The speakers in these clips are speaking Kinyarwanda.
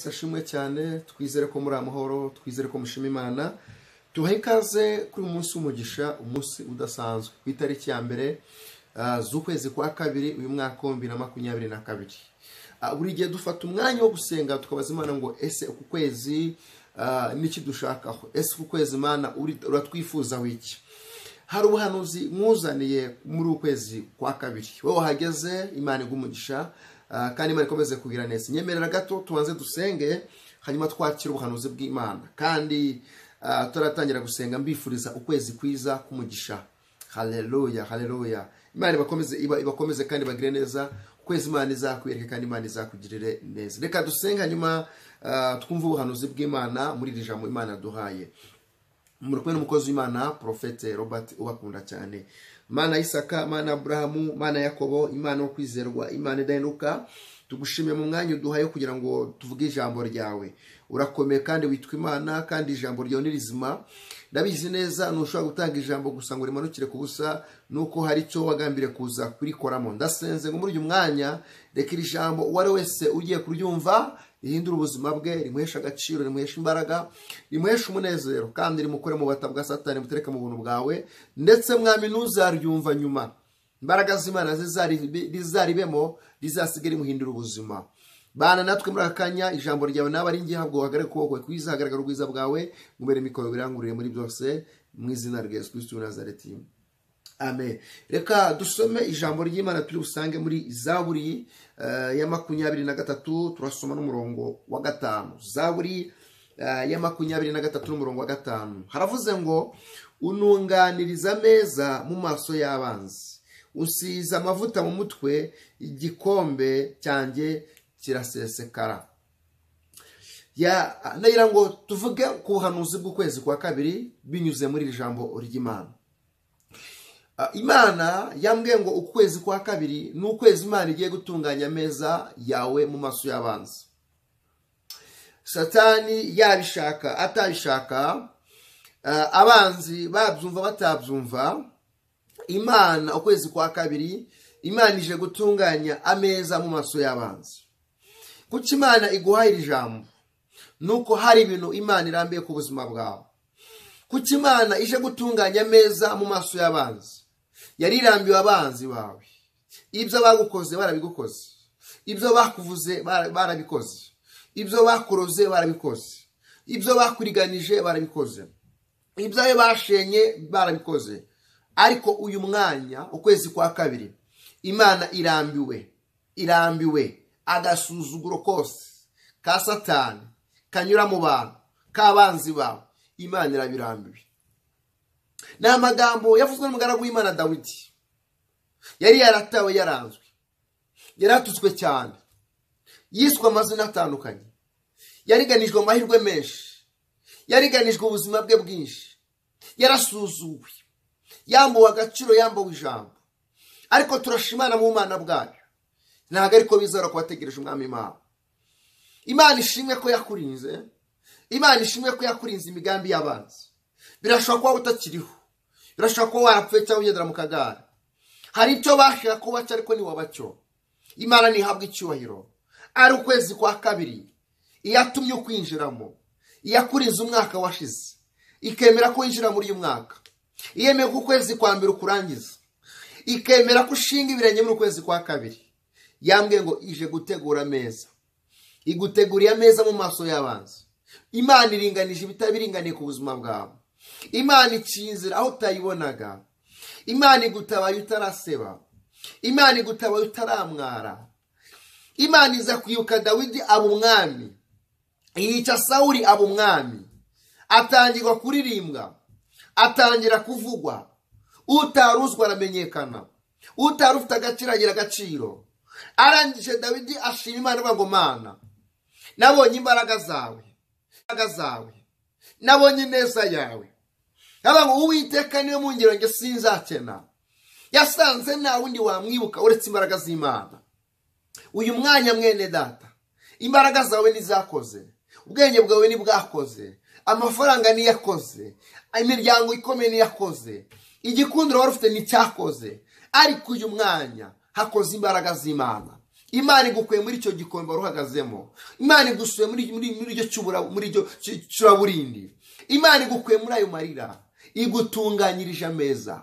ashimwe cyane twizere ko muri amahoro twizere ko mushima imana duhe ikaze kuri uyu munsi w'umugisha umunsi udasanzwe ku itariki ya mbere ah, z'ukwezi kwa kabiri uyu mwaka wa bibiri na makumyabiri na kabiri Ah, buri gihe dufata umwanya wo gusenga tukabaza imana ngo ese uku kwezi ah, niki dushakaho ese uku kwezi imana uri- uratwifuzaho iki hari ubuhanuzi mwuzaniye muri ukwezi kwa kabiri wowe wahageze imana igumugisha kandi imana ikomeze kugira neza nyemerera gato tubanze dusenge hanyuma twakire ubuhanuzi bw'imana kandi ah, tutaratangira gusenga mbifuriza ukwezi kwiza kumugisha haleluya haleluya imana ibakomeze iba- ibakomeze kandi bagire neza ukwezi imana izakwereke kandi imana izakugirire neza reka dusenge hanyuma ah, twumve ubuhanuzi bw'imana muri iri jambo imana duhaye muri kumwe n'umukozi w'imana porofete robert ubakunda cyane imana ya isaka imana ya aburahamu imana ya yakobo imana yo kwizerwa imana idaheruka tugushimiye mu mwanya uduhaye kugira ngo tuvuge ijambo ryawe urakomeye kandi witwa imana kandi ijambo ryawe ni rizima ndabizi neza ntushobora gutanga ijambo gusa ngo rimanukire ku busa nuko hari icyo wagambiriye kuza kurikoramo ndasenze ngo muri uyu mwanya reka iri jambo uwo ari wese ugiye kuryumva rihindura ubuzima bwe rimuhesha agaciro rimuhesha imbaraga rimuhesha umunezero kandi rimukure mu bata bwa satani mutereke mu buntu bwawe ndetse mwami ntuzaryumva nyuma imbaraga z'imana zizaribi- rizaribemo rizasige rimuhindura ubuzima bana natwe muri aka kanya ijambo ryawe nawe ari ngihabwo hagarare ukuboko kwawe kwiza hagaragara ubwiza bwawe ngubere mikoro birangurure muri byose mu izina rya yesu kirisitu nazareti amen reka dusome ijambo ry'imana turi busange muri zaburi eh, ya makumyabiri na gatatu turasoma n'umurongo wa gatanu zaburi eh, ya makumyabiri na gatatu n'umurongo wa gatanu haravuze ngo ununganiriza ameza mu maso y'abanzi usize amavuta mu mutwe igikombe cyanjye kirasesekara ya nagira ngo tuvuge ku buhanuzi bw'ukwezi kwa kabiri binyuze muri iri jambo ry'imana Ah, imana yambwiye ngo ukwezi kwa kabiri ni ukwezi imana igiye gutunganya ameza yawe mu maso y'abanzi satani yabishaka atabishaka ah, abanzi babyumva batabyumva imana ukwezi kwa kabiri imana ije gutunganya ameza mu maso y'abanzi kuko imana iguhaye iri jambo nuko hari ibintu imana irambiye ku buzima bwawe kuko imana ije gutunganya ameza mu maso y'abanzi yari irambiwe abanzi bawe ibyo bagukoze barabigukoze ibyo bakuvuze bara- barabikoze ibyo bakuroze barabikoze ibyo bakuriganije barabikoze ibyawe bashenye barabikoze ariko uyu mwanya ukwezi kwa kabiri imana irambiwe irambiwe agasuzuguro kose ka satani kanyura mu bantu k'abanzi bawe imana irabirambiwe ni amagambo yavuzwe n'umugaragu w'imana dawidi yari yaratawe yaranzwe yaratutswe cyane yiswe amazina atandukanye yariganijwe amahirwe menshi yariganijwe ubuzima bwe bwinshi yarasuzuwe yambuwe agaciro yambuwe ijambo ariko turashimana mu mana bwayo ntabwo ariko bizora kubategereje umwami imana imana ishimwe ko yakurinze imana ishimwe ko yakurinze imigambi y'abanzi birashobora kuba utakiriho birashobora kuba warapfuye cyangwa ugendera mu kagare hari icyo bashaka kuba cyo ariko ntiwabacyo imana ntihabwa icyubahiro ari ukwezi kwa kabiri iyatumye ukwinjiramo iyakurinze umwaka washize ikemera ko winjira muri uyu mwaka iyemeye ko ukwezi kwa mbere ukurangiza ikemera ko ushinga ibirenge muri ukwezi kwa kabiri yambwiye ngo ije gutegura ameza iguteguriye ameza mu maso y'abanzi imana iringanije ibitabiringaniye ku buzima bwawe imana iciye inzira aho utayibonaga imana igutabaye utaraseba imana igutabaye utaramwara imana iza kwibuka dawidi aba umwami yica sawuri aba umwami atangirwa kuririmbwa atangira kuvugwa utari uzwi aramenyekana utari ufite agaciro agira agaciro arangije dawidi ashima imana avuga ngo mana nabonye imbaraga zawe imbaraga zawe nabonye ineza yawe avuga ngo uwiteka niwe mungiro njye sinzakena yasanze nta wundi wamwibuka uretse imbaraga z'imana uyu mwanya mwene data imbaraga zawe ntizakoze ubwenge bwawe ntibwakoze amafaranga niyakoze imiryango ikomeye niyakoze igikundiro wari ufite nticyakoze ariko uyu mwanya hakoze imbaraga z'imana imana igukuye muri icyo gikombe wari uhagazemo imana igusuye muri icyo cyuraburindi imana igukuye muri ayo marira igutunganyirije ameza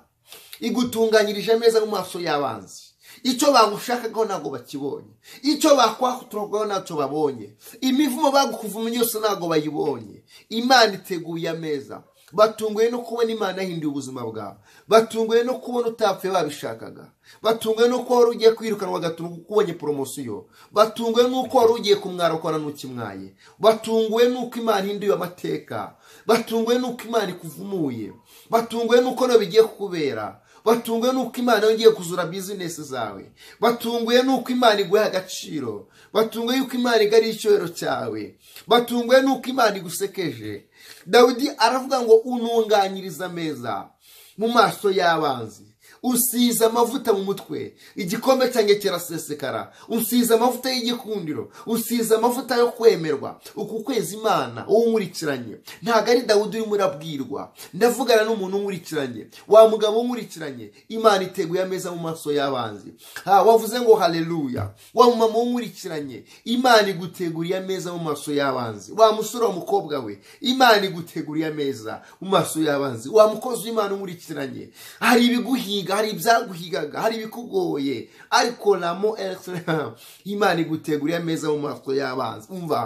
igutunganyirije ameza mu maso y'abanzi icyo bagushakagaho ntabwo bakibonye icyo bakwakuturagaho ntacyo babonye imivumo bagukuvuma yose ntabwo bayibonye imana iteguye ameza batunguwe no kubona imana yahinduye ubuzima bwawe batunguwe no kubona utapfuye babishakaga batunguwe no kuba wari ugiye kwirukanwa ugatuma uko ubonye poromosiyo batunguwe n'uko wari ugiye kumwara ukora n'ukimwaye batunguwe n'uko imana ihinduye amateka batunguwe n'uko imana ikuvumuye batunguwe n'uko nawe bigiye kukubera batunguwe n'uko imana yongeye kuzura bizinesi zawe batunguwe n'uko imana iguha agaciro batunguwe y'uko imana igariye icyubahiro cyawe batunguwe n'uko imana igusekeje dawidi aravuga ngo ununganyiriza ameza mu maso y'abanzi usize amavuta mu mutwe igikombe cyanjye kirasesekara usize amavuta y'igikundiro usize amavuta yo kwemerwa uku kwezi imana uwo unkurikiranye ntabwo ari dawudi urimo urabwirwa ndavugana n'umuntu unkurikiranye wa mugabo unkurikiranye imana iteguye ameza mu maso y'abanzi ha wavuze ngo hareruya wa mumama unkurikiranye imana iguteguriye ameza mu maso y'abanzi wa musore wa mukobwa we imana iguteguriye ameza mu maso y'abanzi wa mukozi w'imana unkurikiranye hari ibiguhiga hari ibyaguhigaga hari ibikugoye ariko ramo eregisitirama imana iguteguriye ameza mu maso y'abanzi umva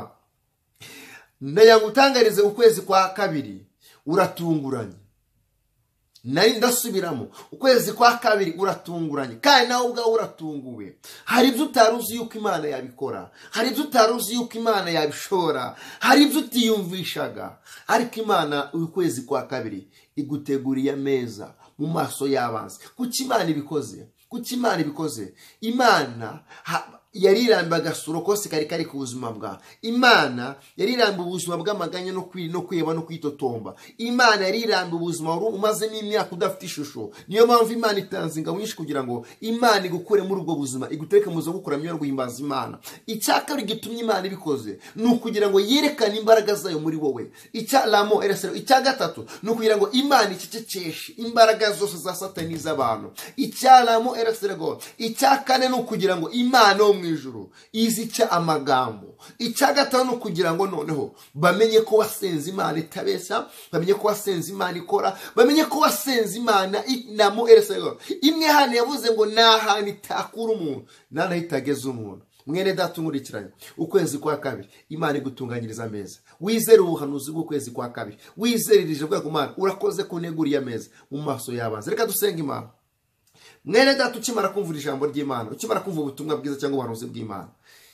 ndagira ngo utangarize ukwezi kwa kabiri uratunguranye nari ndasubiramo ukwezi kwa kabiri uratunguranye kandi nawe ubwawe uratunguwe hari ibyo utari uzi yuko imana yabikora hari ibyo utari uzi yuko imana yabishora hari ibyo utiyumvishaga ariko imana ukwezi kwa kabiri iguteguriye ameza mu maso y'abanzi kuki imana ibikoze kuki imana ibikoze imana yarirambiye agasura kose kari kari ku buzima bwa imana yarirambiye ubuzima bw'amaganya no kwiheba no kwitotomba imana yarirambiye ubuzima wari umazemo imyaka udafite ishusho niyo mpamvu imana itanze ingabo nyinshi kugira ngo imana igukure muri ubwo buzima igutereke mu buzima bwo guhimbaza imana icyakabiri gitumye imana ibikoze ni ukugira ngo yerekane imbaraga zayo muri wowe icya ramo eresero icya gatatu ni ukugira ngo imana icecekeshe imbaraga zose za satani z'abantu icya ramo eresero icya kane ni ukugira ngo imana yo mu ijoro izica amagambo icya gatanu kugira ngo noneho bamenye ko wasenze imana itabeshya bamenye ko wasenze imana ikora bamenye ko wasenze imana inamo eresego imwe hano yavuze ngo ni ahantu itakura umuntu nanaho itageze umuntu mwene data unkurikiranye ukwezi kwa kabiri imana igutunganyiriza ameza wizere ubuhanuzi bw'ukwezi kwa kabiri wizererije bwa kumana urakoze ku ntego uriya meza mu maso y'abanza reka dusenge imana mwene data ukimara kumva ijambo ry'imana ukimara kumva ubutumwa bwiza cyangwa ubuhanuzi bw'imana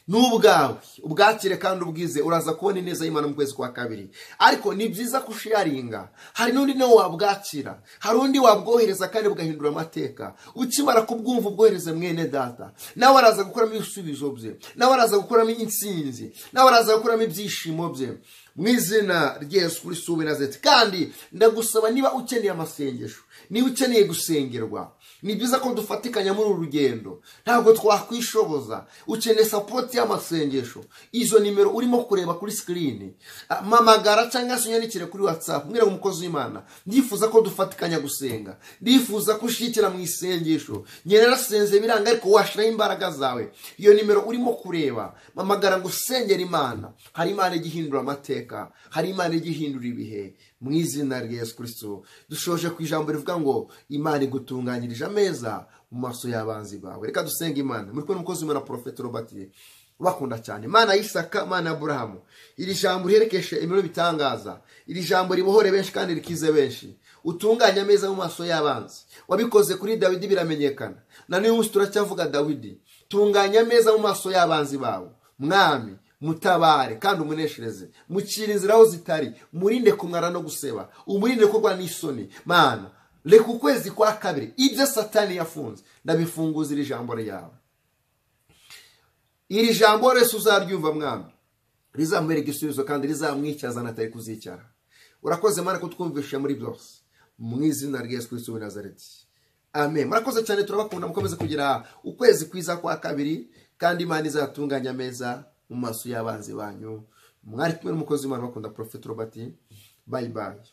ni ubwawe ubwakire kandi ubwize uraza kubona ineza y'imana mu kwezi kwa kabiri ariko ni byiza kushiyaringa hari n'undi nawe wabwakira hari undi wabwohereza kandi bugahindura amateka ukimara kubwumva ubwohereze mwene data nawe araza gukuramo ibisubizo bye nawe araza gukuramo insinzi nawe araza gukuramo ibyishimo bye mu izina ry'esu kuri suwe na zeti kandi ndagusaba niba ukeneye amasengesho niba ukeneye gusengerwa ni byiza ko dufatikanya muri uru rugendo ntabwo twakwishoboza ukeneye sapoti y'amasengesho izo nimero urimo kureba kuri sikirini mpamagara cyangwa se unyandikire kuri watsapu ngo umukozi w'imana ndifuza ko dufatikanya gusenga ndifuza ko ushyikira mu isengesho ngenda nasenze biranga ariko washiraho imbaraga zawe iyo nimero urimo kureba mpamagara ngo usengere imana hari imana igihindura amateka hari imana igihindura ibihe mu izina rya Yesu kirisito dushoje ku ijambo rivuga ngo imana igutunganyirije ameza mu maso y'abanzi bawe reka dusenge imana muri kumwe n'umukozi w'imana porofeti robert ubakunda cyane imana y'isaka imana ya burahamu iri jambo riherekeshe imiro bitangaza iri jambo ribohore benshi kandi rikize benshi utunganya ameza mu maso y'abanzi wabikoze kuri dawidi biramenyekana na n'uyu munsi turacyavuga dawidi tunganya ameza mu maso y'abanzi bawe mwami mutabare kandi umuneshereze mukira inzira aho zitari murinde kumwara no guseba umurinde kurwa n'isoni mana reka ukwezi kwa kabiri ibyo satani yafunze ndabifunguza iri jambo ryawe iri jambo rese uzaryumva mwami rizamuhera igisubizo kandi rizamwicyaza natari kuzicara urakoze mwana kutwumvisha muri byose mu izina rya yesu kristo nazareti amen murakoze cyane turabakunda mukomeze kugira ukwezi kwiza kwa kabiri kandi imana izatunganya ameza mu maso y'abanzi banyu mwari kumwe n'umukozi w'imana bakunda porofeti robert bayi bayi